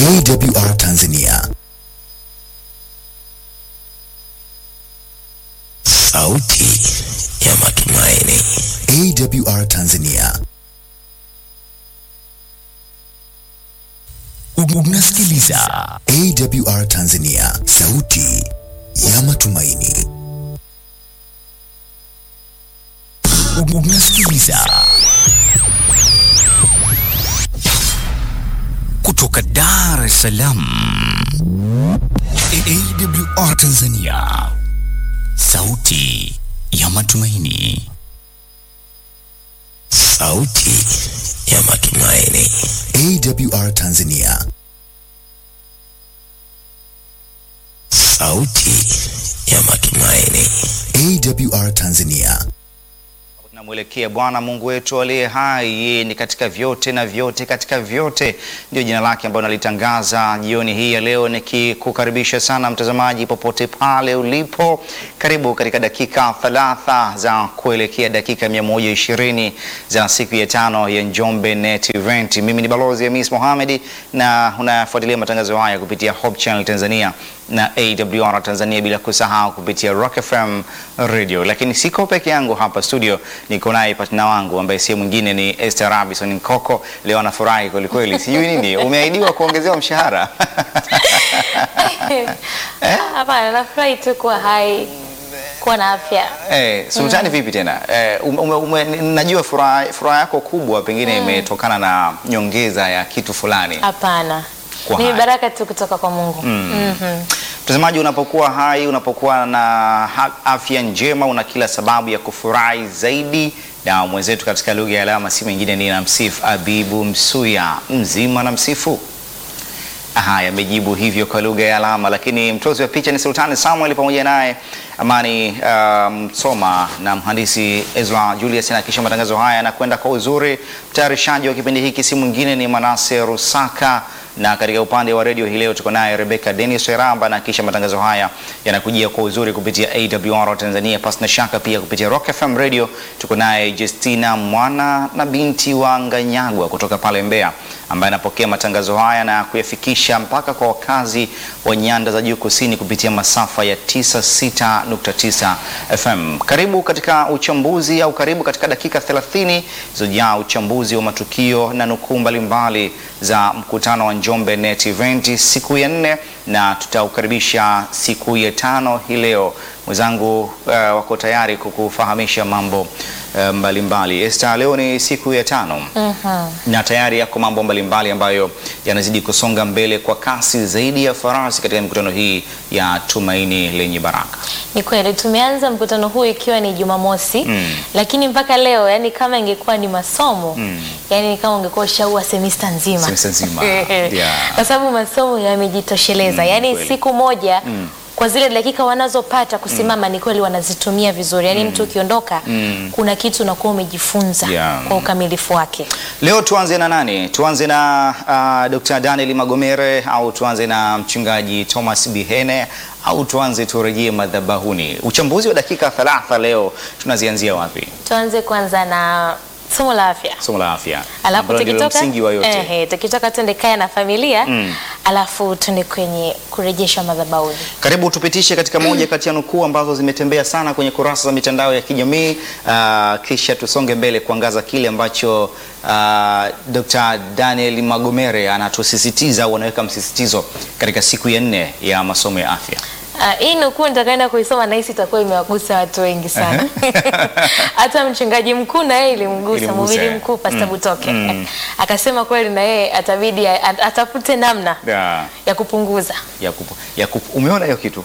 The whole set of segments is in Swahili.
AWR Tanzania, sauti ya matumaini. AWR Tanzania. Unasikiliza AWR Tanzania, sauti ya matumaini. unasikiliza kutoka Dar es Salaam, AWR Tanzania, sauti ya matumaini, sauti ya matumaini. AWR Tanzania, sauti ya matumaini. AWR Tanzania. Tunamwelekea Bwana Mungu wetu aliye hai, yeye ni katika vyote na vyote katika vyote, ndio jina lake ambalo nalitangaza jioni hii ya leo, nikikukaribisha sana mtazamaji popote pale ulipo. Karibu katika dakika thalatha za kuelekea dakika 120 za siku ya tano ya Njombe Net Event. Mimi ni Balozi Hamis Mohamed na unafuatilia matangazo haya kupitia Hope Channel Tanzania na AWR Tanzania, bila kusahau kupitia Rock FM Radio. Lakini siko peke yangu hapa studio, niko naye partner wangu ambaye si mwingine ni Esther Robinson Nkoko. Leo anafurahi kweli kweli, sijui nini, umeahidiwa kuongezewa mshahara Hapana, nafurahi tu kuwa hai, kuwa na afya. Eh, sultani vipi tena? Eh, ume, ume, najua furaha furaha yako kubwa pengine imetokana na nyongeza ya kitu fulani. Hapana, Kuwa ni hai. baraka tu kutoka kwa Mungu. Mhm. Mtazamaji, unapokuwa hai, unapokuwa na ha- afya njema, una kila sababu ya kufurahi zaidi. Na mwenzetu katika lugha ya alama si mwingine ni Namsifu Abibu Msuya, mzima na msifu. Haya, amejibu hivyo kwa lugha ya alama, lakini mtozi wa picha ni Sultani Samuel pamoja naye Amani uh, Msoma na mhandisi Ezra Julius. Na kisha matangazo haya yanakwenda kwa uzuri. Mtayarishaji wa kipindi hiki si mwingine ni Manase Rusaka, na katika upande wa redio hii leo tuko naye Rebecca Dennis Weramba, na kisha matangazo haya yanakujia kwa uzuri kupitia AWR Tanzania, pasi na shaka pia kupitia Rock FM Radio. Tuko naye Justina Mwana na binti wa Nganyagwa kutoka pale Mbeya, ambaye anapokea matangazo haya na kuyafikisha mpaka kwa wakazi wa nyanda za juu kusini kupitia masafa ya 96.9 FM. Karibu katika uchambuzi au karibu katika dakika 30 zilizojaa uchambuzi wa matukio na nukuu mbalimbali za mkutano wa Njombe Net Event siku ya nne, na tutaukaribisha siku ya tano hii leo. Mwenzangu uh, wako tayari kukufahamisha mambo uh, mbalimbali. Esther, leo ni siku ya tano na tayari yako mambo mbalimbali ambayo yanazidi kusonga mbele kwa kasi zaidi ya farasi katika mikutano hii ya Tumaini Lenye Baraka. Ni kweli tumeanza mkutano huu ikiwa ni Jumamosi Mm. lakini mpaka leo yani kama ingekuwa ni masomo Mm. yani kama ungekuwa ushaua semista nzima Semester nzima, yeah. kwa sababu masomo yamejitosheleza Mm, yani kweli. siku moja Mm. kwa zile dakika wanazopata kusimama ni kweli wanazitumia vizuri yani mtu ukiondoka Mm. kuna kitu unakuwa umejifunza Yeah. kwa ukamilifu wake Leo tuanze na nani? Tuanze na uh, Dr. Daniel Magomere au tuanze na mchungaji Thomas Bihene au tuanze turejee madhabahuni? Uchambuzi wa dakika 30 leo tunazianzia wapi? tuanze kwanza na somo la afya Somo la afya. alafu ambalo ndilo tukitoka msingi wa yote. ehe, tukitoka tuende kaya na familia Mm. alafu tuende kwenye kurejeshwa madhabahuni Karibu tupitishe katika moja kati ya nukuu ambazo zimetembea sana kwenye kurasa za mitandao ya kijamii uh, kisha tusonge mbele kuangaza kile ambacho uh, Dr. Daniel Magomere anatusisitiza au anaweka msisitizo katika siku ya nne ya masomo ya afya. Ah, hii nukuu nitakaenda kuisoma nahisi itakuwa imewagusa watu wengi sana hata mchungaji mkuu na yeye ilimgusa Ilimgusa, mhubiri eh. mkuu Pasta Mm. Butoke Mm. akasema kweli na yeye atabidi a- a- atafute namna Ya, ya kupunguza ya kupu, ya kupu. Umeona hiyo kitu?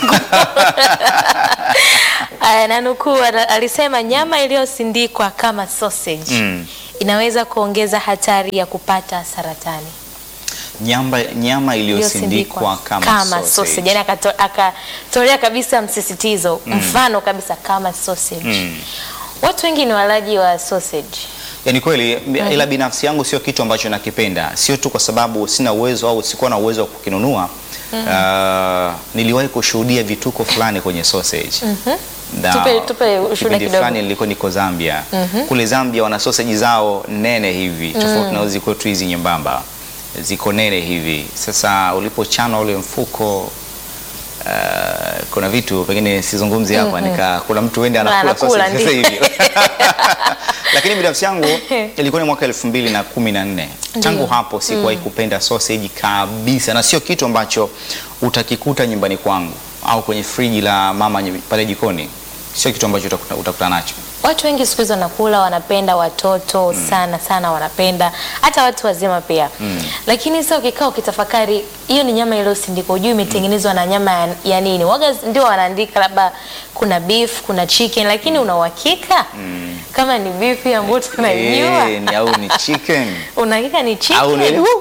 Aya, na nukuu ana- alisema nyama iliyosindikwa kama sausage Mm. inaweza kuongeza hatari ya kupata saratani Nyama, nyama iliyosindikwa kama, sausage. Yani akato- akatolea kabisa msisitizo mfano kabisa kama sausage Mm. watu wengi ni walaji wa sausage Yaani kweli ila binafsi yangu sio kitu ambacho nakipenda, sio tu kwa sababu sina uwezo au sikuwa na uwezo wa kukinunua. Uh, niliwahi kushuhudia vituko fulani kwenye sausage. Na Tupe- tupe ushuhuda kipindi kidogo. fulani nilikuwa niko Zambia. Kule Zambia wana sausage zao nene hivi tofauti na hizi kwetu hizi nyembamba. ziko nene hivi. Sasa ulipochanwa ule mfuko Uh, kuna vitu pengine sizungumzi hapa nika kuna mtu wende anakula Anakula, sausage sasa ndio. hivi lakini binafsi yangu ilikuwa ni mwaka elfu mbili na kumi na nne tangu Ndio. hapo sikuwahi kupenda sausage kabisa na sio kitu ambacho utakikuta nyumbani kwangu au kwenye friji la mama nyi- pale jikoni sio kitu ambacho utakuta, utakuta nacho Watu wengi siku hizi wanakula, wanapenda watoto sana sana, wanapenda hata watu wazima pia lakini sasa ukikaa ukitafakari, hiyo ni nyama iliyosindikwa, ujui imetengenezwa na nyama ya, ya nini. Waga ndio wanaandika labda kuna beef, kuna chicken, lakini una uhakika kama ni beef ambayo tunajua Eh, ni au ni chicken una hakika ni au ni chicken?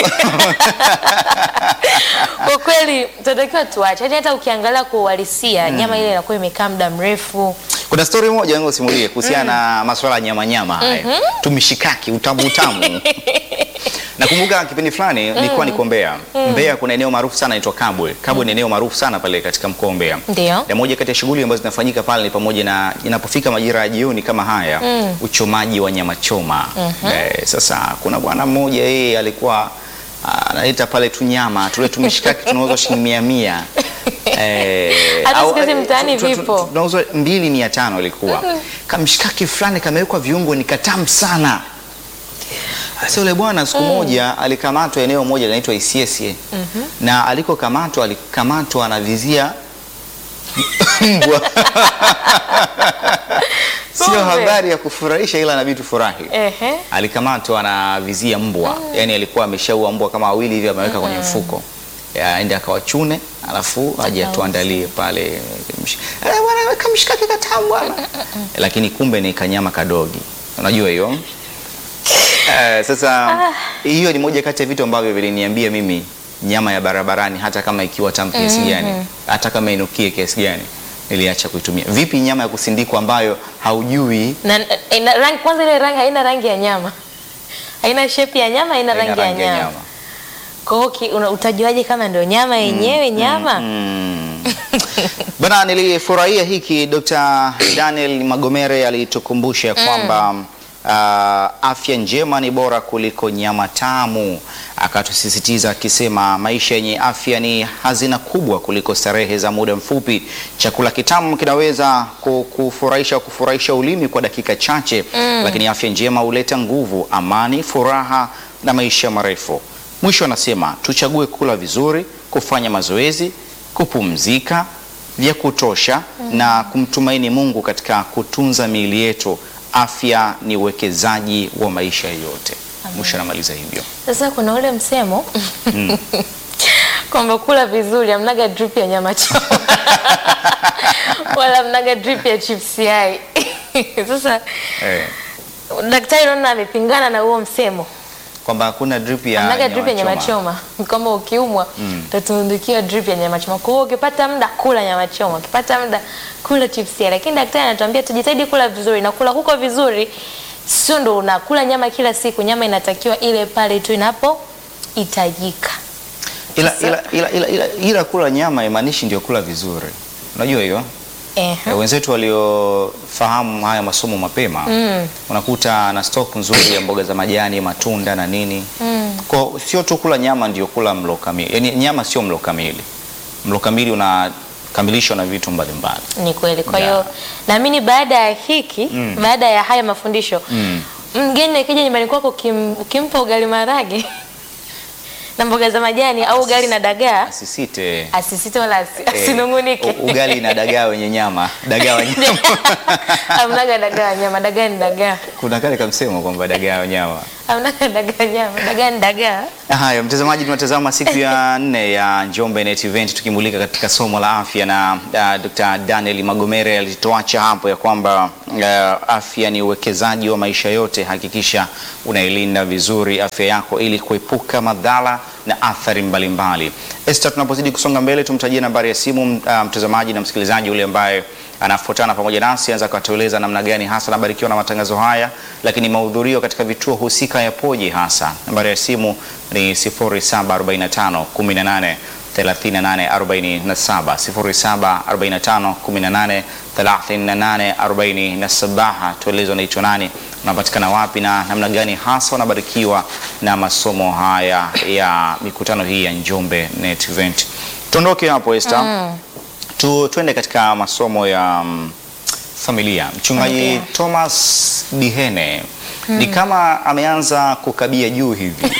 Kwa kweli tunatakiwa tuache, Yaani hata ukiangalia kwa uhalisia nyama ile inakuwa imekaa muda mrefu. Kuna story moja ngo simulie kuhusiana na masuala ya nyama nyama haya. Tumishikaki utamu utamu. Nakumbuka kipindi fulani nilikuwa niko Mbeya. Mbeya kuna eneo maarufu sana inaitwa Kabwe. Kabwe ni eneo maarufu sana pale katika mkoa wa Mbeya. Ndio. Na moja kati ya shughuli ambazo zinafanyika pale ni pamoja na inapofika majira ya jioni kama haya, uchomaji wa nyama choma. Eh, sasa kuna bwana mmoja yeye alikuwa ah, analeta pale tu nyama, tule tumishikaki tunauzwa shilingi mia mia. Eh, Hata au- siku hizi eh, mtaani tu- tu- tu- vipo. tunauzwa mbili mia tano ilikuwa kamshikaki fulani kamewekwa viungo ni katamu sana sasa yule bwana siku moja alikamatwa eneo moja linaitwa Isiesie na alikokamatwa alikamatwa anavizia mbwa sio Kumbe. habari ya kufurahisha ila inabidi tufurahi Ehe. alikamatwa anavizia mbwa yani alikuwa ameshaua mbwa kama wawili hivi ameweka kwenye mfuko Ya, aende akawachune alafu aje atuandalie pale Msh- Eh, bwana weka mshikaki katamu bwana lakini kumbe ni kanyama kadogi unajua hiyo Eh, sasa hiyo ni moja kati ya vitu ambavyo viliniambia mimi nyama ya barabarani hata kama ikiwa tamu kiasi gani hata kama inukie kiasi gani niliacha kuitumia vipi nyama ya kusindikwa ambayo haujui Na, ina, rangi, kwanza ile rangi haina rangi ya nyama, haina shape ya nyama, haina haina rangi, ya nyama. Kwa hiyo ki- una- utajuaje kama ndio nyama yenyewe nyama? Mm. Bana, nilifurahia hiki Dr. Daniel Magomere alitukumbusha ya kwamba uh, afya njema ni bora kuliko nyama tamu. Akatusisitiza akisema maisha yenye afya ni hazina kubwa kuliko starehe za muda mfupi. Chakula kitamu kinaweza ku- kufurahisha kufurahisha ulimi kwa dakika chache, lakini afya njema huleta nguvu, amani, furaha na maisha marefu. Mwisho anasema tuchague kula vizuri, kufanya mazoezi, kupumzika vya kutosha na kumtumaini Mungu katika kutunza miili yetu. Afya ni uwekezaji wa maisha yote. Mwisho anamaliza hivyo. Sasa kuna ule msemo kwamba kula vizuri amnaga drip ya nyama choma wala mnaga drip ya chips yai. Sasa Eh, daktari naona amepingana na huo msemo kwamba hakuna drip ya amnaga drip ya nyama choma. choma kwamba ukiumwa utatundukiwa drip ya nyama choma. Kwa hiyo ukipata muda kula nyama choma, ukipata muda kula chips yai, lakini daktari anatuambia tujitahidi kula vizuri na kula huko vizuri sio ndo unakula nyama kila siku. Nyama inatakiwa ile pale tu inapohitajika. Ila, ila, ila, ila, ila, ila kula nyama imaanishi ndio kula vizuri. Unajua hiyo? Ehe. Eh, wenzetu waliofahamu haya masomo mapema unakuta na stock nzuri ya mboga za majani, matunda na nini. Kwa sio tu kula nyama ndio kula mlo kamili. Yaani nyama sio mlo kamili. Mlo kamili unakamilishwa na vitu mbalimbali. Ni kweli. Kwa Yeah. hiyo naamini baada ya hiki, baada ya haya mafundisho, mgeni akija nyumbani kwako ukim, ukimpa ugali marage na mboga za majani au ugali na dagaa, Asisite. asisite wala asi- Eh, asinungunike. u- ugali na dagaa wenye nyama. Dagaa wenye nyama. Amnaga dagaa nyama, dagaa ni dagaa. Kuna kale kamsemo kwamba dagaa wenye nyama. Amnaga dagaa nyama, dagaa ni dagaa. Haya, mtazamaji, tunatazama siku ya nne ya Njombe Net Event tukimulika katika somo la afya na uh, Dr. Daniel Magomere alituacha hapo ya kwamba uh, afya ni uwekezaji wa maisha yote. Hakikisha unailinda vizuri afya yako ili kuepuka madhara na athari mbalimbali. Esther, tunapozidi kusonga mbele, tumtajie nambari ya simu uh, mtazamaji na msikilizaji yule ambaye anafuatana pamoja nasi anaweza akatueleza namna gani hasa anabarikiwa na matangazo haya, lakini mahudhurio katika vituo husika yapoje hasa. Nambari ya simu ni 0745 18 38 47 0745 18 38 47. Tueleze unaitwa nani, unapatikana wapi na namna gani hasa unabarikiwa na masomo haya ya mikutano hii ya Njombe Net Event. Tuondoke hapo Esther. Tu, tuende katika masomo ya mm, familia. Mchungaji Familia. Thomas Bihene ni kama ameanza kukabia juu hivi.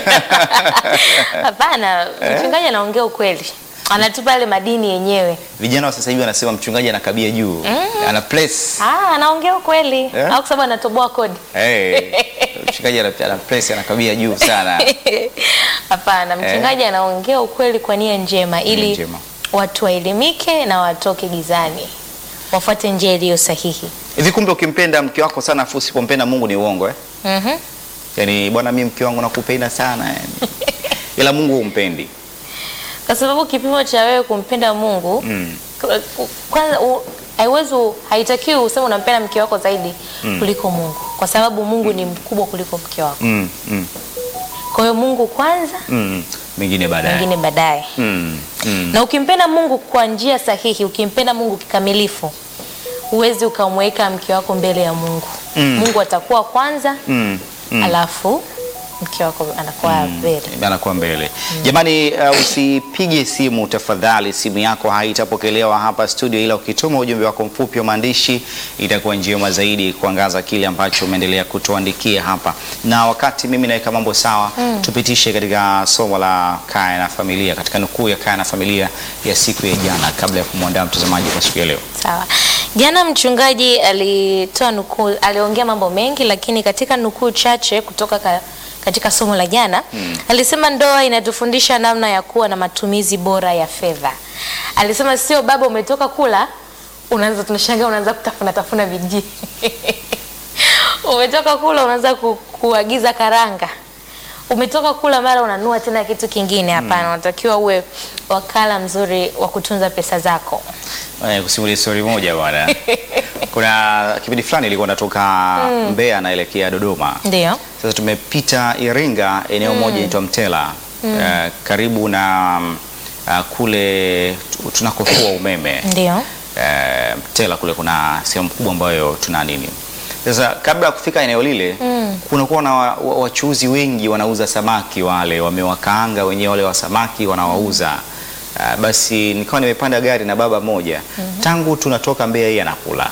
Hapana, mchungaji anaongea ukweli, anatupa yale madini yenyewe. Vijana wa sasa hivi wanasema mchungaji anakabia juu. Ana place. Ah, anaongea ukweli Eh? au kwa sababu anatoboa kodi? Hey, mchungaji ana ana place anakabia juu sana. Hapana, mchungaji anaongea ukweli kwa nia njema ili njema. watu waelimike na watoke gizani, wafuate njia iliyo sahihi. Hivi kumbe ukimpenda mke wako sana afu usipompenda Mungu ni uongo eh? Mhm. Yaani bwana mimi mke wangu nakupenda sana yani. Ila Mungu humpendi. Kwa sababu kipimo cha wewe kumpenda Mungu Mm. k- k- kwanza u- haiwezi haitakiwi useme unampenda mke wako zaidi kuliko Mungu, kwa sababu Mungu ni mkubwa kuliko mke wako. Mm, mm, Kwa hiyo Mungu kwanza, mm. Mengine baadaye. mwingine baadaye. Mm, mm. Na ukimpenda Mungu kwa njia sahihi, ukimpenda Mungu kikamilifu, huwezi ukamweka mke wako mbele ya Mungu. Mm. Mungu atakuwa kwanza, Mm. Mm. alafu mke wako anakuwa mbele. anakuwa mbele. Jamani, uh, usipige simu tafadhali, simu yako haitapokelewa hapa studio, ila ukituma ujumbe wako mfupi wa maandishi itakuwa njema zaidi kuangaza kile ambacho umeendelea kutuandikia hapa. Na wakati mimi naweka mambo sawa, tupitishe katika somo la kaya na familia, katika nukuu ya kaya na familia ya siku ya jana, kabla ya kumwandaa mtazamaji kwa siku ya leo. Sawa. Jana mchungaji alitoa nukuu, aliongea mambo mengi, lakini katika nukuu chache kutoka ka, katika somo la jana alisema ndoa inatufundisha namna ya kuwa na matumizi bora ya fedha. Alisema sio baba, umetoka kula unaanza, tunashangaa unaanza kutafuna tafuna vijii umetoka kula unaanza ku, kuagiza karanga umetoka kula mara unanua tena kitu kingine. Hapana, unatakiwa uwe wakala mzuri wa kutunza pesa zako. Eh, kusimulia story moja bwana. Kuna kipindi fulani ilikuwa natoka Mbeya naelekea Dodoma. Ndio. Sasa tumepita Iringa, eneo moja inaitwa Mtela eh, karibu na mm, ah, kule tu- tunakofua umeme Ndio. eh, Mtela kule kuna sehemu kubwa ambayo tuna nini. Sasa kabla ya kufika eneo lile kunakuwa na wa- wa- wachuuzi wengi wanauza samaki wale wamewakaanga wenyewe wale wa samaki wanawauza. Ah, basi nikawa nimepanda gari na baba moja tangu tunatoka Mbeya yeye anakula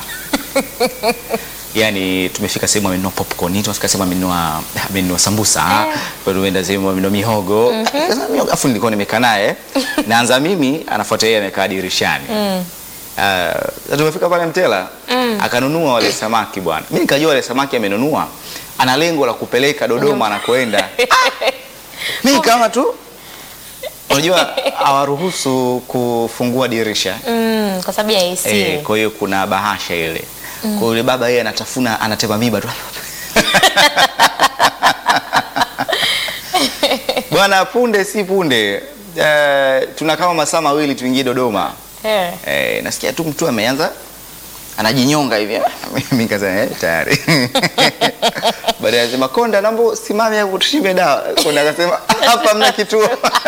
yani tumefika sehemu amenunua popcorn, tumefika sehemu amenunua amenunua sambusa, bado tumeenda sehemu amenunua mihogo. Sasa mihogo afu nilikuwa nimekaa naye, naanza mimi, anafuata yeye amekaa dirishani. Ah, sasa tumefika pale Mtela, akanunua wale samaki bwana. Mimi nikajua wale samaki amenunua ana lengo la kupeleka Dodoma anakoenda. Mimi kama tu unajua hawaruhusu kufungua dirisha Mm, kwa sababu ya AC. Eh, kwa hiyo kuna bahasha ile. Kwa hiyo yule baba yeye anatafuna anatema miba tu. Bwana punde si punde. Eh, tuna kama masaa mawili tuingie Dodoma. Eh. Eh, nasikia tu mtu ameanza anajinyonga hivi. Mimi nikasema eh, tayari. Baadaye anasema Konda, naomba simame hapo tushime dawa. Konda akasema hapa mna kituo.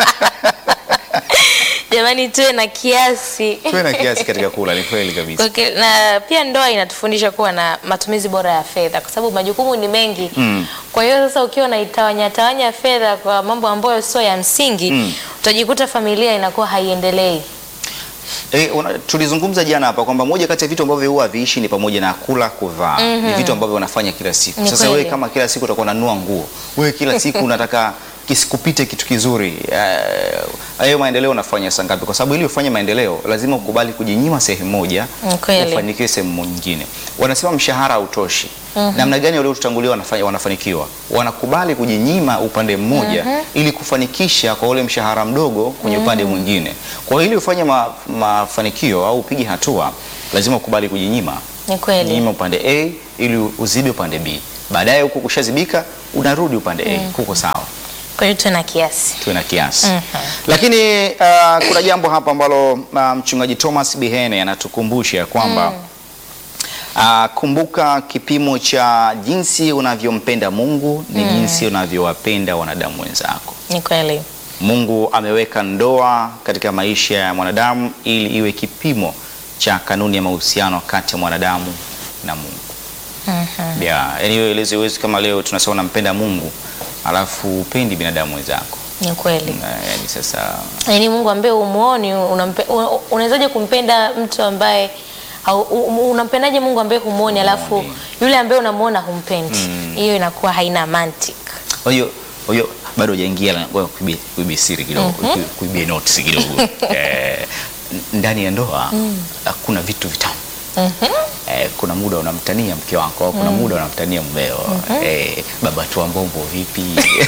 Jamani, tuwe na kiasi. Tuwe na kiasi katika kula, ni kweli kabisa. Okay, na pia ndoa inatufundisha kuwa na matumizi bora ya fedha kwa sababu majukumu ni mengi. Mm. Kwa hiyo sasa ukiwa unaitawanya tawanya fedha kwa mambo ambayo sio ya msingi, Mm. utajikuta familia inakuwa haiendelei. Eh, una, tulizungumza jana hapa kwamba moja kati ya vitu ambavyo huwa haviishi ni pamoja na kula, kuvaa. Ni vitu ambavyo wanafanya kila siku. Ni Sasa kweli. wewe kama kila siku utakuwa unanunua nguo, wewe kila siku unataka kisikupite kitu kizuri. Eh, Hayo maendeleo unafanya saa ngapi? Kwa sababu ili ufanye maendeleo lazima ukubali kujinyima sehemu moja, Ni kweli. ufanikiwe sehemu nyingine. Wanasema mshahara hautoshi. Namna gani waliotutangulia wanafanya wanafanikiwa? Wanakubali kujinyima upande mmoja ili kufanikisha kwa ule mshahara mdogo kwenye upande mwingine. Kwa hiyo ili ufanye ma, mafanikio au upige hatua lazima ukubali kujinyima. Ni kweli. Jinyima upande A ili uzibe upande B. Baadaye huko kushazibika unarudi upande A. Kuko sawa Kwa hiyo tuwe na kiasi. tuwe na kiasi. Lakini uh, kuna jambo hapa ambalo uh, mchungaji Thomas Bihene anatukumbusha kwamba uh, kumbuka kipimo cha jinsi unavyompenda Mungu ni jinsi unavyowapenda wanadamu wenzako. Ni kweli. Mungu ameweka ndoa katika maisha ya mwanadamu ili iwe kipimo cha kanuni ya mahusiano kati ya mwanadamu na Mungu. yeah. Yani hiyo elezo iwezi kama leo tunasema unampenda Mungu alafu upendi binadamu wenzako Ni kweli. Na, yani sasa Yaani Mungu ambaye umuoni unampe- una- unawezaje kumpenda mtu ambaye au- u- unampendaje Mungu ambaye humuoni alafu yule ambaye unamuona humpendi? Hiyo inakuwa haina mantiki. kwa hiyo kwa hiyo bado hujaingia la- ngoja kuibie kuibie siri kidogo kui- kuibie notes kidogo eh, n- ndani ya ndoa kuna vitu vitamu Eh, kuna muda unamtania mke wako, kuna muda unamtania mmeo. Eh, baba tu mbombo vipi?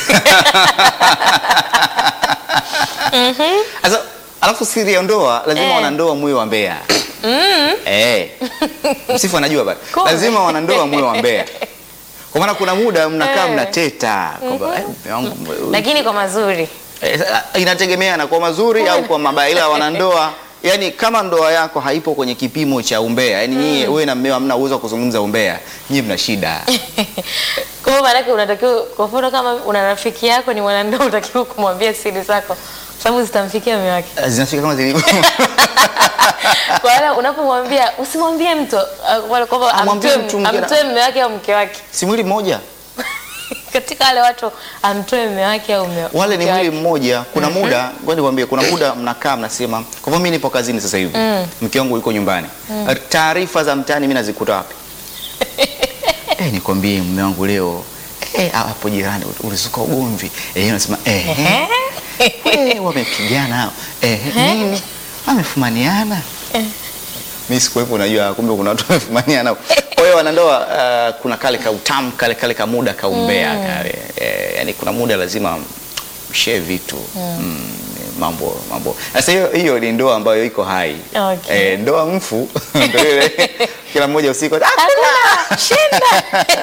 Sasa alafu siri ya ndoa lazima Eh. wanandoa muwe wa mbea. Eh. Msifu anajua bado. Kumbe. Lazima wanandoa muwe wa mbea. Kwa maana kuna muda mnakaa Eh. mnateta kwamba eh, mume wangu, Lakini kwa mazuri. Eh, sa- inategemea na kwa mazuri au kwa mabaya, ila wanandoa yani, kama ndoa yako haipo kwenye kipimo cha umbea, yani nyie wewe na mmeo hamna uwezo wa kuzungumza umbea, nyie mna shida. Kwa hiyo maanake unatakiwa kwa mfano kama una rafiki yako ni mwanandoa unatakiwa kumwambia siri zako kwa sababu zitamfikia mume wake. Eh, Zinafika kama zilivyo. Kwa hiyo unapomwambia usimwambie mtu uh, wala kwamba Amwambie amtoe mtu mwingine. amtoe mume wake au mke wake. si mwili mmoja, Katika wale watu amtoe mume wake au mume wale ni mke mwili wake. mmoja. Kuna muda ngoja nikwambie, kuna muda mnakaa mnasema, kwa hivyo mimi nipo kazini sasa hivi, mke wangu yuko nyumbani, taarifa za mtaani mimi nazikuta wapi? Eh, nikwambie mume wangu leo eh, hapo jirani ulizuka ugomvi eh, unasema eh, eh. Eh, wamepigana hao. Eh, nini? Wamefumaniana. Mimi sikuwepo, unajua kumbe kuna watu wamefumaniana. Kwa hiyo wanandoa uh, kuna kale ka utamu kale kale ka muda kaumbea kale. Eh, yani kuna muda lazima mshare vitu. Mm, mambo mambo. Sasa hiyo hiyo ni ndoa ambayo iko hai. Okay. Eh, ndoa mfu ndio ile kila mmoja usiku ah, Hakuna shinda.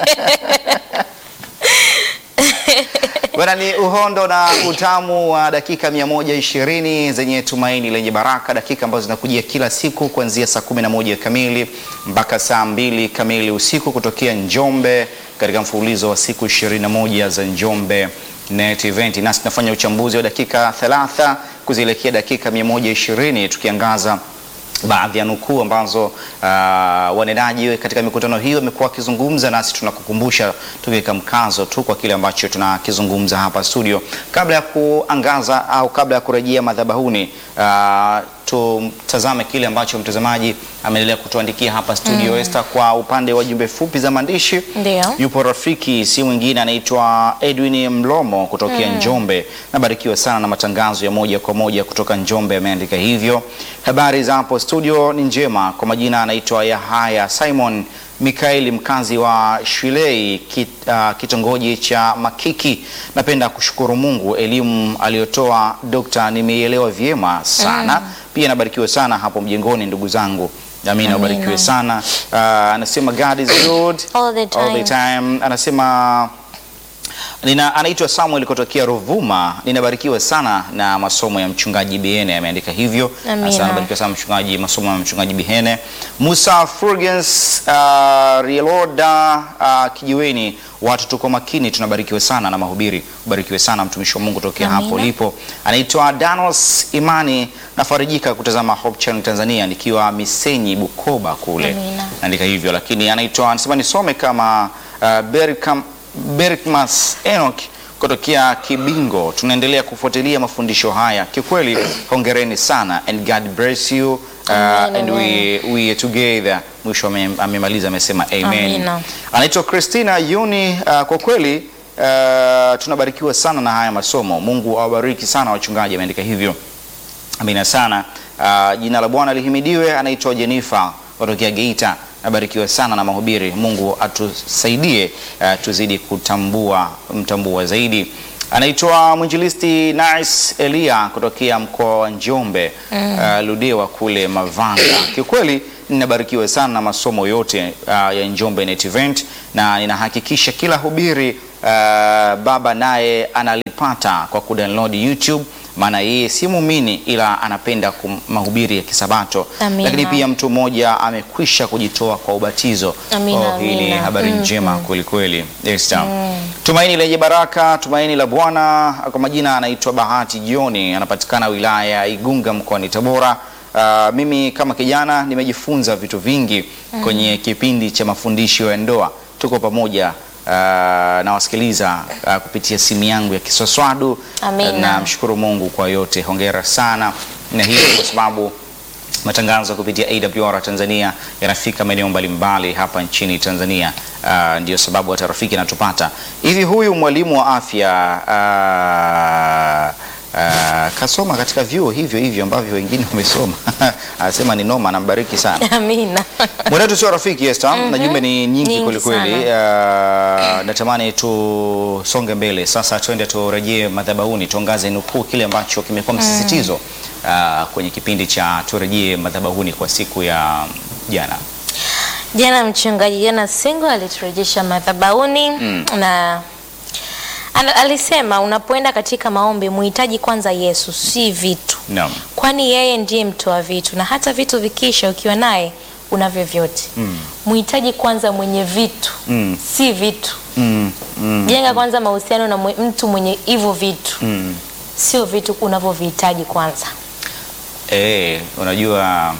Bwana ni uhondo na utamu wa dakika 120 zenye tumaini lenye baraka, dakika ambazo zinakujia kila siku kuanzia saa 11 kamili mpaka saa mbili kamili usiku kutokea Njombe katika mfululizo wa siku 21 za Njombe Net Event. Nasi tunafanya uchambuzi wa dakika 30 kuzielekea dakika 120 tukiangaza baadhi ya nukuu ambazo uh, wanenaji katika mikutano hiyo wamekuwa wakizungumza, nasi tunakukumbusha tukiweka mkazo tu kwa kile ambacho tunakizungumza hapa studio. Kabla ya kuangaza au kabla ya kurejea madhabahuni, uh, tutazame kile ambacho mtazamaji ameendelea kutuandikia hapa studio. Esther, kwa upande wa jumbe fupi za maandishi Ndio. yupo rafiki si mwingine anaitwa Edwin Mlomo kutokea Njombe. Nabarikiwa sana na matangazo ya moja kwa moja kutoka Njombe, ameandika hivyo. Habari za hapo studio ni njema. Kwa majina anaitwa Yahaya Simon Mikaeli, mkazi wa Shilei kit, uh, kitongoji cha Makiki. Napenda kushukuru Mungu elimu aliyotoa dokta, nimeielewa vyema sana. Pia nabarikiwa sana hapo mjengoni, ndugu zangu. Amina, ubarikiwe sana. Uh, anasema God is good All the all the time. time. Anasema nina anaitwa Samuel kutokea Ruvuma. Ninabarikiwa sana na masomo ya mchungaji Bihene, ameandika hivyo. Amina. Asante, nabarikiwa sana mchungaji, masomo ya mchungaji Bihene. Musa Furgens uh, Rieloda uh, kijiweni, watu tuko makini, tunabarikiwa sana na mahubiri. Ubarikiwe sana mtumishi wa Mungu tokea Amina. hapo ulipo. Anaitwa Danos Imani, nafarijika kutazama Hope Channel Tanzania nikiwa Misenyi Bukoba kule Amina. naandika hivyo, lakini anaitwa anasema nisome kama uh, Berkam, Berkmas Enoch kutokea Kibingo. Tunaendelea kufuatilia mafundisho haya, kiukweli hongereni sana and God bless you uh, Amen, and we, we are together. Mwisho ame- amemaliza amesema amen. Amina. Anaitwa Christina Yuni. Uh, kwa kweli uh, tunabarikiwa sana na haya masomo. Mungu awabariki sana wachungaji, ameandika hivyo. Amina sana. Uh, jina la Bwana lihimidiwe. Anaitwa Jennifer kutokea Geita. Nabarikiwa sana na mahubiri. Mungu atusaidie uh, tuzidi kutambua mtambua zaidi. Anaitwa mwinjilisti Nice Elia kutokea mkoa wa Njombe uh, Ludewa kule Mavanga. Kiukweli ninabarikiwa sana na masomo yote uh, ya Njombe Net Event na ninahakikisha kila hubiri uh, baba naye analipata kwa kudownload YouTube maana yeye si muumini ila anapenda kum- mahubiri ya kisabato Amina. lakini pia mtu mmoja amekwisha kujitoa kwa ubatizo Amina, oh, hii ni amina. habari Mm, njema kweli kweli Esther. tumaini lenye baraka tumaini la bwana kwa majina anaitwa bahati jioni anapatikana wilaya ya igunga mkoani tabora Uh, mimi kama kijana nimejifunza vitu vingi kwenye kipindi cha mafundisho ya ndoa tuko pamoja uh, nawasikiliza uh, kupitia simu yangu ya kiswaswadu. Amina. Namshukuru Mungu kwa yote, hongera sana, na hii ni kwa sababu matangazo kupitia AWR Tanzania yanafika maeneo mbalimbali hapa nchini Tanzania. Uh, ndio sababu hata rafiki anatupata hivi. Huyu mwalimu wa afya uh, uh, kasoma katika vyuo hivyo hivyo ambavyo wengine wamesoma anasema ni noma, anambariki sana Amina. mwenetu sio rafiki Esther, na jumbe ni nyingi Nyingi kweli kweli. Uh, natamani tusonge mbele sasa, twende turejee madhabahuni, tuangaze nukuu kile ambacho kimekuwa msisitizo uh, kwenye kipindi cha turejee madhabahuni kwa siku ya jana. Jana mchungaji Jana Singo aliturejesha madhabahuni na ana- alisema unapoenda katika maombi muhitaji kwanza Yesu, si vitu, Naam. kwani yeye ndiye mtoa vitu, na hata vitu vikisha, ukiwa naye unavyo vyote. Muhitaji kwanza mwenye vitu, Mm. si vitu. Mm, mm, Jenga kwanza mahusiano na mwe- mtu mwenye hivyo vitu, mm. sio vitu unavyovihitaji kwanza. Eh, unajua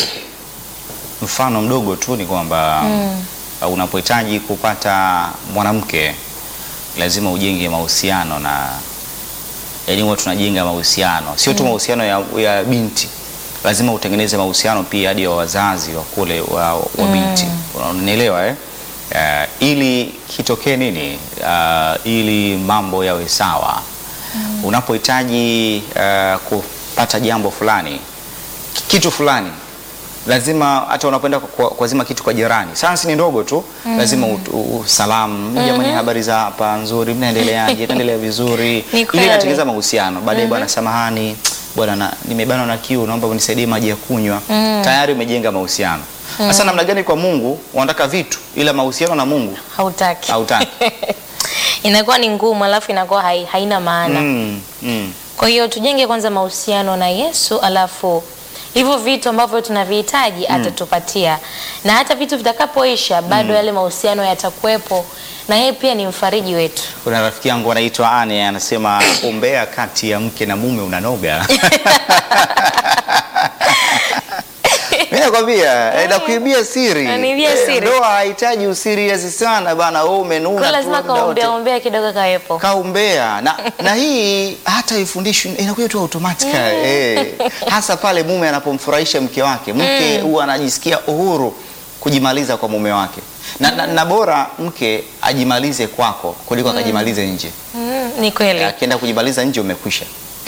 mfano mdogo tu ni kwamba uh, unapohitaji kupata mwanamke lazima ujenge mahusiano na yaani huwa tunajenga mahusiano sio tu mahusiano ya, ya binti lazima utengeneze mahusiano pia hadi wa wazazi wa kule wa, wa binti unanielewa eh? Uh, ili kitokee nini uh, ili mambo yawe sawa unapohitaji uh, kupata jambo fulani kitu fulani lazima hata unapoenda kwa- kuazima kitu kwa jirani sayansi ni ndogo tu lazima ut- u- u- salamu jamani habari za hapa nzuri mnaendeleaje naendelea vizuri Ni ili kweli. inatengeneza mahusiano baadaye bwana samahani bwana na- nimebanwa na kiu naomba unisaidie maji ya kunywa tayari umejenga mahusiano sasa namna gani kwa mungu wanataka vitu ila mahusiano na mungu Hautaki. hautaki Inakuwa ni ngumu, alafu inakuwa hai, haina maana. mm, mm. Kwa hiyo tujenge kwanza mahusiano na Yesu, alafu hivyo vitu ambavyo tunavihitaji atatupatia, na hata vitu vitakapoisha bado yale mahusiano yatakuwepo, na yeye pia ni mfariji wetu. kuna rafiki yangu anaitwa Ane anasema umbea kati ya mke na mume unanoga. Mimi nakwambia eh, nakuibia siri. Unaniibia Eh, siri. Ndoa haihitaji usiriasi sana bana, wewe umenuna Kwa tu lazima muda wote. kaombea ombea kidogo kawepo. kaumbea na, na hii hata ifundishwi inakuja tu automatic eh, hasa pale mume anapomfurahisha mke wake mke huwa anajisikia uhuru kujimaliza kwa mume wake na, na, na bora mke ajimalize kwako kuliko akajimalize nje Mm, ni kweli. akienda kujimaliza nje umekwisha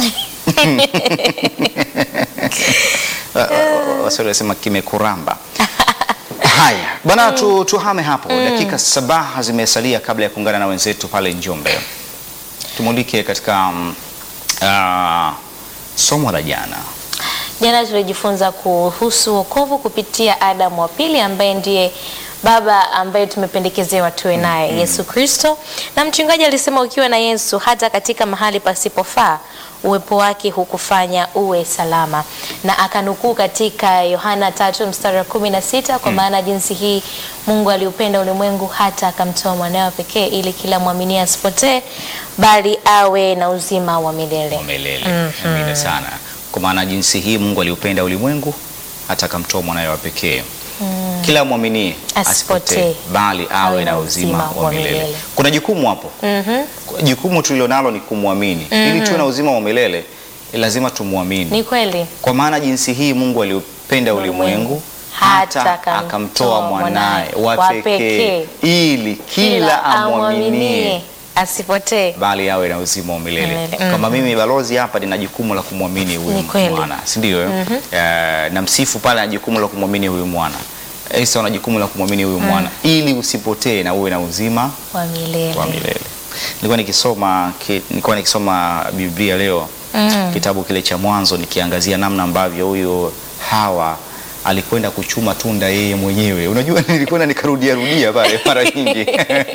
waswahili wasema kimekuramba haya bwana tu, tuhame hapo dakika saba zimesalia kabla ya kuungana na wenzetu pale njombe tumulike katika um, uh, somo la jana Jana tulijifunza kuhusu wokovu kupitia Adamu wa pili ambaye ndiye baba ambaye tumependekezewa tuwe naye Yesu Kristo, na mchungaji alisema ukiwa na Yesu hata katika mahali pasipofaa uwepo wake hukufanya uwe salama, na akanukuu katika Yohana tatu mstari wa kumi na sita kwa maana jinsi hii Mungu aliupenda ulimwengu hata akamtoa mwanawe pekee ili kila mwaminie asipotee bali awe na uzima wa milele. wa milele amina sana kwa maana jinsi hii mungu aliupenda ulimwengu hata akamtoa mwanawe wa pekee kila mwaminie Asipotee, asipotee bali awe na uzima wa milele kuna jukumu hapo jukumu tulilonalo ni kumwamini ili tuwe na uzima wa milele lazima tumwamini Ni kweli. kwa maana jinsi hii mungu aliupenda ulimwengu Hata hata akamtoa akamtoa mwanaye mwanaye wa wa pekee pekee. ili kila amwaminie asipotee. bali awe na uzima wa milele Milele, kama mimi balozi hapa nina jukumu la kumwamini huyu Ni kweli. mwana si ndio eh? Eh, na msifu pale ana jukumu la kumwamini huyu mwana Esa ana jukumu la kumwamini huyu mwana ili usipotee na uwe na uzima Wa milele. wa milele nilikuwa nikisoma ki, nilikuwa nikisoma Biblia leo Mm. kitabu kile cha Mwanzo nikiangazia namna ambavyo huyu Hawa alikwenda kuchuma tunda yeye mwenyewe. Unajua, nilikwenda nikarudia rudia pale mara nyingi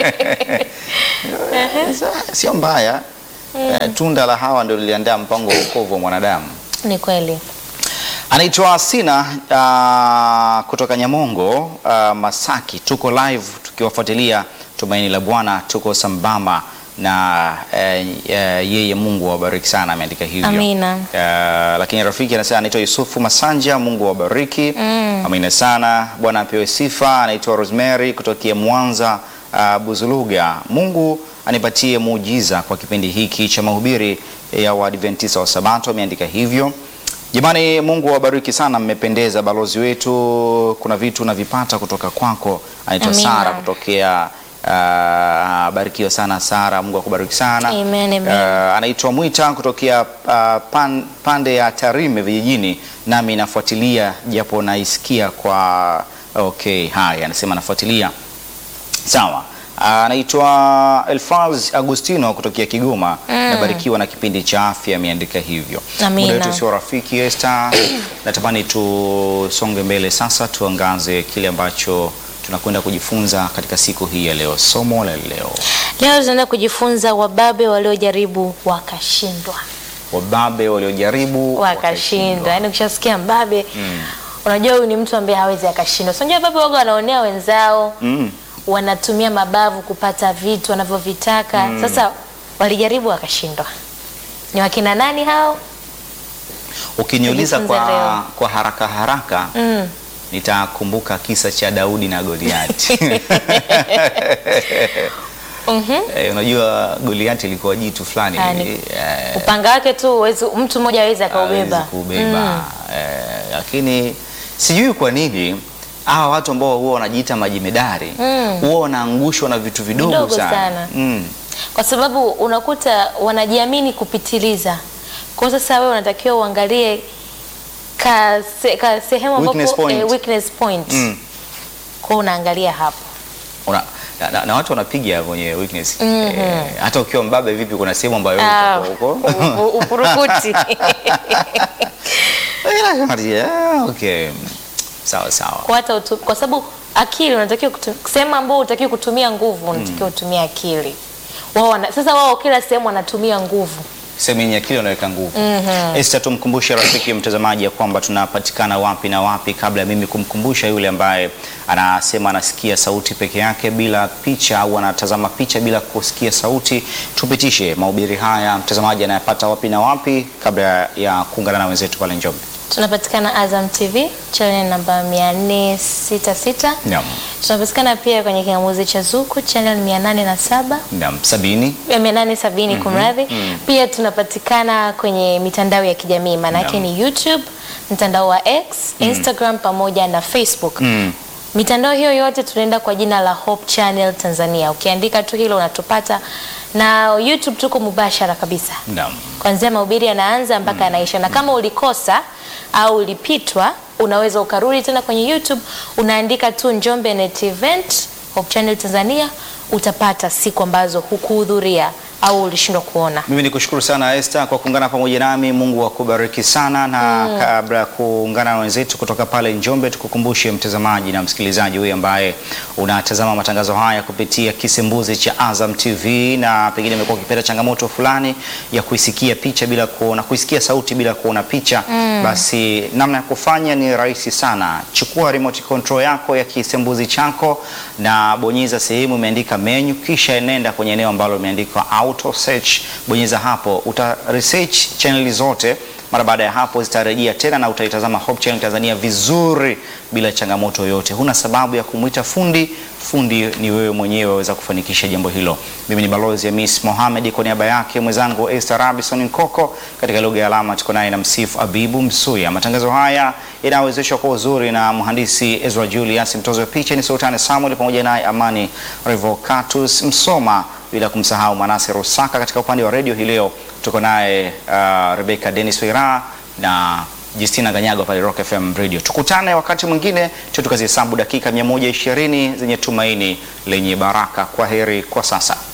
sio mbaya. Eh, tunda la Hawa ndio liliandaa mpango wa wokovu wa mwanadamu. Ni kweli. Anaitwa Sina uh, kutoka Nyamongo uh, Masaki. Tuko live tukiwafuatilia Tumaini la Bwana, tuko sambamba na eh, eh, yeye. Mungu awabariki sana, ameandika hivyo. Amina. Uh, lakini rafiki anasema anaitwa Yusufu Masanja, Mungu awabariki. Amina sana, Bwana apewe sifa. Anaitwa Rosemary kutokea Mwanza uh, Buzuluga. Mungu anipatie muujiza kwa kipindi hiki cha mahubiri ya Waadventista wa Sabato, ameandika hivyo. Jamani, Mungu awabariki sana, mmependeza. Balozi wetu, kuna vitu unavipata kutoka kwako. Anaitwa Amina. Sara kutokea uh, barikiwa sana Sara, Mungu akubariki sana. Amen, amen. Uh, anaitwa Mwita kutokea uh, pan, pande ya Tarime vijijini, nami nafuatilia japo naisikia kwa okay. Haya, anasema nafuatilia Sawa. Anaitwa Elfaz Agustino kutokea Kigoma. Nabarikiwa na kipindi cha afya, ameandika hivyo. Amina. Muda wetu sio rafiki Esther. Natamani tusonge mbele sasa, tuangaze kile ambacho tunakwenda kujifunza katika siku hii ya leo. Somo la leo, Leo tunaenda kujifunza wababe waliojaribu wakashindwa. wababe waliojaribu wakashindwa. Yaani ukishasikia mbabe unajua huyu ni mtu ambaye hawezi akashindwa. So, unajua wababe waga wanaonea wenzao Mm. wanatumia mabavu kupata vitu wanavyovitaka. Sasa walijaribu wakashindwa. Ni wakina nani hao? Ukiniuliza Tujifunze kwa, leo. kwa haraka haraka Mm. nitakumbuka kisa cha Daudi na Goliati. Mhm. Eh, unajua Goliati ilikuwa jitu fulani Yaani, hivi, eh, Upanga wake tu huwezi- mtu mmoja hawezi akaubeba. hawezi kubeba eh, lakini sijui kwa nini hawa watu ambao huwa wanajiita majimedari Mm. huwa wanaangushwa na vitu vidogo, Vidogo sana, sana. Mm. kwa sababu unakuta wanajiamini kupitiliza. Kwa hiyo sasa wewe unatakiwa uangalie ka, se, ka sehemu Weakness ambapo point. eh, weakness point. Mm. Kwa hiyo unaangalia hapo. Una, na, na, na watu wanapiga kwenye weakness Mhm. eh, hata ukiwa mbabe vipi kuna sehemu ambayo Ah, utakuwa huko u- u- upurukuti. Ah, okay. sawa sawa kwa hata utu, kwa sababu akili unatakiwa kutu- sehemu ambayo unatakiwa kutumia nguvu unatakiwa kutumia akili. Wao wana, sasa wao kila sehemu wanatumia nguvu. sehemu yenye akili unaweka nguvu. Esther, tumkumbushe rafiki mtazamaji ya kwamba tunapatikana wapi na wapi, kabla ya mimi kumkumbusha yule ambaye anasema anasikia sauti peke yake bila picha au anatazama picha bila kusikia sauti. Tupitishe mahubiri haya mtazamaji anayapata wapi na wapi, kabla ya kuungana na wenzetu pale Njombe. Tunapatikana Azam TV channel namba 466. Naam. Tunapatikana pia kwenye kingamuzi cha Zuku channel 807 Naam, sabini ya 870 kumradhi. Pia tunapatikana kwenye mitandao ya kijamii maanake ni YouTube, mtandao wa X, Instagram pamoja na Facebook. Mm. Mitandao hiyo yote tunaenda kwa jina la Hope Channel Tanzania. Ukiandika tu hilo unatupata, na YouTube tuko mubashara kabisa Naam. kwanzia mahubiri yanaanza mpaka yanaisha, na kama ulikosa au ulipitwa, unaweza ukarudi tena kwenye YouTube, unaandika tu Njombe Net Event Hope Channel Tanzania, utapata siku ambazo hukuhudhuria au ulishindwa kuona. Mimi ni kushukuru sana Esther kwa kuungana pamoja nami. Mungu akubariki sana na kabla ya kuungana na wenzetu kutoka pale Njombe, tukukumbushe mtazamaji na msikilizaji huyu ambaye unatazama matangazo haya kupitia kisembuzi cha Azam TV na pengine umekuwa ukipata changamoto fulani ya kuisikia picha bila kuona, kuisikia sauti bila kuona picha, basi namna ya kufanya ni rahisi sana. Chukua remote control yako ya kisembuzi chako na bonyeza sehemu imeandika menu, kisha nenda kwenye eneo ambalo limeandikwa auto search. Bonyeza hapo, uta research channel zote. Mara baada ya hapo zitarejea tena na utaitazama Hope Channel Tanzania vizuri bila changamoto yoyote. Huna sababu ya kumwita fundi, fundi ni wewe mwenyewe waweza kufanikisha jambo hilo. Mimi ni balozi ya Miss Mohamed kwa niaba yake mwenzangu Esther Robinson Nkoko, katika lugha ya alama tuko naye na msifu Abibu Msuya. Matangazo haya yanawezeshwa kwa uzuri na mhandisi Ezra Julius, mtozo wa picha ni Sultani Samuel pamoja naye Amani Revocatus Msoma bila kumsahau Manase Rusaka. Katika upande wa redio hii leo tuko naye uh, Rebecca Dennis Wira na Justina Ganyago pale Rock FM Radio. Tukutane wakati mwingine, tukazihesabu dakika 120 zenye tumaini lenye baraka. Kwa heri kwa sasa.